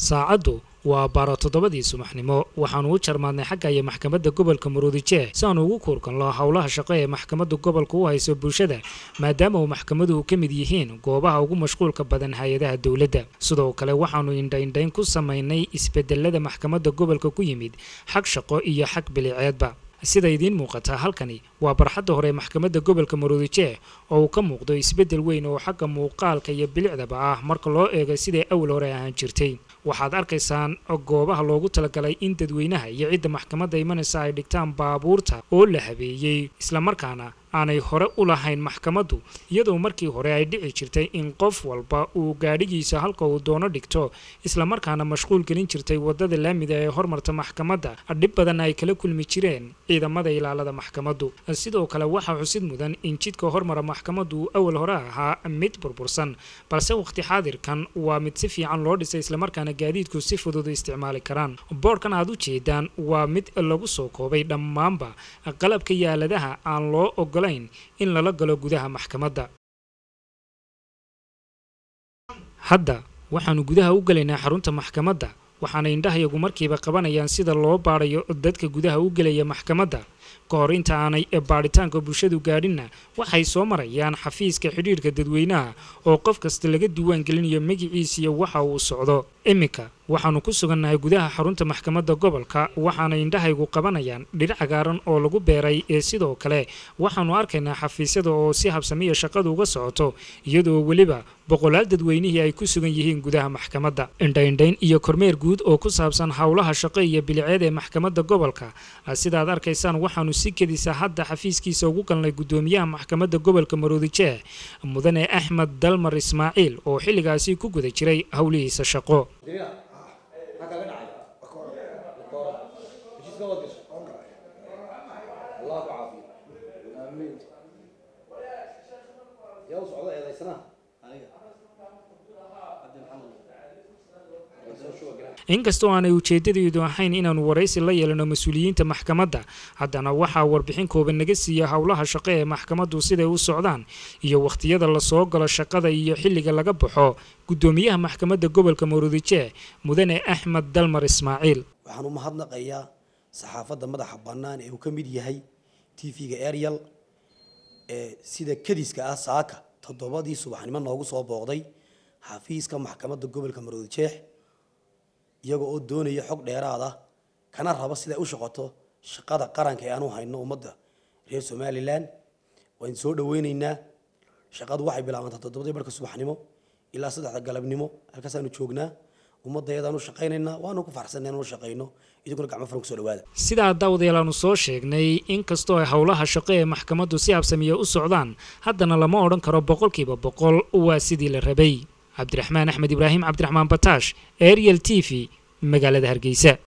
saacaddu waa baaro toddobadii subaxnimo waxaanu u jarmaadnay xagga iyo maxkamadda gobolka maruudijeeh si aanu ugu kuurkanlo howlaha shaqo ee maxkamadda gobolka u hayso bulshada maadaama uu maxkamaduhu ka mid yihiin goobaha ugu mashquulka badan hay-adaha dowladda sidoo kale waxaanu indhaindhayn ku samaynay isbedelada maxkamadda gobolka ku yimid xag shaqo iyo xag biliceedba sida idiin muuqataa halkani waa barxadda hore maxkamadda gobolka maruudijeeh oo uu ka muuqdo isbeddel weyn oo xagga muuqaalka iyo bilicdaba ah marka loo eego siday awal hore ahaan jirtay waxaad arkaysaan goobaha loogu talagalay in dadweynaha iyo cidda maxkamadda imanaysa ay dhigtaan baabuurta oo la habeeyey islamarkaana aanay hore u lahayn maxkamaddu iyadoo markii hore ay dhici jirtay in qof walba uu gaadhigiisa halka uu doono dhigto islamarkaana mashquul gelin jirtay waddada laamida ee hormarta maxkamadda dhib badan ay kala kulmi jireen ciidamada ilaalada maxkamaddu sidoo kale waxaa xusid mudan in jidka hormara maxkamaddu uu awal hore ahaa mid burbursan balse waqti xaadirkan waa mid si fiican loo dhisay islamarkaana gaadiidku si fudud u isticmaali karaan boodhkan aad u jeedaan waa mid lagu soo koobay dhammaanba qalabka yaaladaha aan loo ogolayn in lala galo gudaha maxkamadda hadda waxaanu gudaha u gelaynaa xarunta maxkamadda waxaana indhahayagu markiiba qabanayaan sida loo baadhayo dadka gudaha u gelaya maxkamadda ka hor inta aanay baadhitaanka bulshadu gaadhinna waxay soo marayaan xafiiska xidhiidhka dadweynaha oo qof kasta laga diiwaan gelinayo magiciisiyo waxa uu socdo iminka waxaannu ku sugannahay gudaha xarunta maxkamadda gobolka waxaana indhahaygu qabanayaan dhir cagaaran oo lagu beeray ee sidoo kale waxaannu arkaynaa xafiisyada oo si habsamiya shaqadu uga socoto iyadoo weliba boqolaal dadweynihii ay ku sugan yihiin gudaha maxkamadda indhaindhayn iyo kormeer guud oo ku saabsan howlaha shaqo iyo biliceed ee maxkamadda gobolka sidaad arkaysaan waxaannu si kedisa hadda xafiiskiisa ugu galnay guddoomiyaha maxkamadda gobolka maruudijeeh mudane axmed dalmar ismaaciil oo xilligaasi ku guda jiray howlihiisa shaqo inkastoo aanay ujeedadeedu ahayn inaannu waraysi la yeelano mas-uuliyiinta maxkamadda haddana waxaa warbixin kooban naga siiya howlaha shaqo ee maxkamaddu siday u socdaan iyo wakhtiyada lasoo galo shaqada iyo xilliga laga baxo guddoomiyaha maxkamadda gobolka maruudijeeh mudane axmed dalmar ismaaciil waxaan u mahadnaqayaa saxaafadda madaxa bannaan ee uu ka mid yahay t v-ga ariel ee sida kadiska ah saaka toddobadii subaxnimo noogu soo booqday xafiiska maxkamadda gobolka maruudijeex iyagoo oo doonaya xog dheeraad ah kana raba siday u shaqoto shaqada qaranka ee aanu hayno ummadda reer somalilan waan soo dhaweyneynaa shaqadu waxay bilaabantaa toddobadii barhka subaxnimo ilaa saddexda galabnimo halkaasaanu joognaa ummadayadaanu shaqaynaynaa waanu ku farxsanay inanu shaqayno idinkuna gacmo furan kusoo dhawaada sidaa daawadayaal aanu soo sheegnay inkastoo ay howlaha shaqo ee maxkamaddu si habsamiya u socdaan haddana lama odhan karo boqolkiiba boqol waa sidii la rabay cabdiraxmaan axmed ibraahim cabdiraxmaan bataash ariel t v magaalada hargeysa